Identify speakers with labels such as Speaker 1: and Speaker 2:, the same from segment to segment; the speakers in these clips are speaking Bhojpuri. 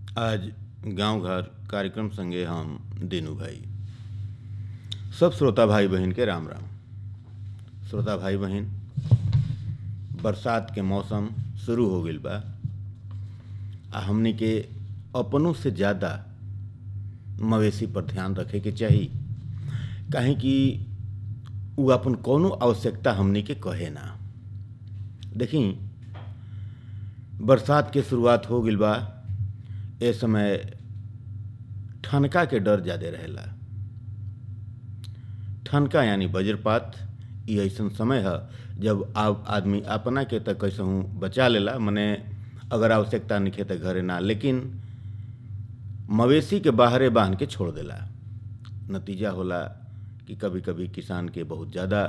Speaker 1: आज गांव घर कार्यक्रम संगे हम दीनू भाई सब श्रोता भाई बहन के राम राम श्रोता भाई बहन बरसात के मौसम शुरू हो गईल बा आ हमनी के अपनों से ज़्यादा मवेशी पर ध्यान रखे के चाही काहे कि उ अपन कौनो आवश्यकता हमनी के कहे ना देखी बरसात के शुरुआत हो गईल बा ए समय ठनका के डर ज़्यादा रहेला ठनका यानी वज्रपात ई ऐसन समय है जब आप आदमी अपना के तक कैसहूँ बचा लेला मने अगर आवश्यकता निखे तो घरे ना लेकिन मवेशी के बाहरे बांध के छोड़ देला नतीजा होला कि कभी कभी किसान के बहुत ज़्यादा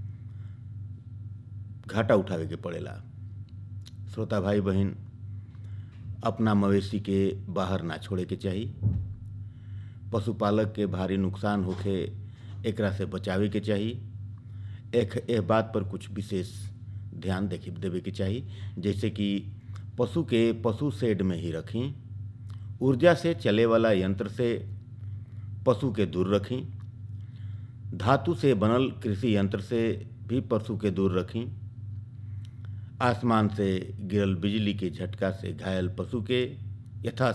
Speaker 1: घाटा उठावे के पड़ेला श्रोता भाई बहन अपना मवेशी के बाहर ना छोड़े के चाही पशुपालक के भारी नुकसान होखे एकरा से बचावे के चाही एक एह बात पर कुछ विशेष ध्यान देखे देवे के चाही जैसे कि पशु के पशु शेड में ही रखी ऊर्जा से चले वाला यंत्र से पशु के दूर रखी धातु से बनल कृषि यंत्र से भी पशु के दूर रखी आसमान से गिरल बिजली के झटका से घायल पशु के यथा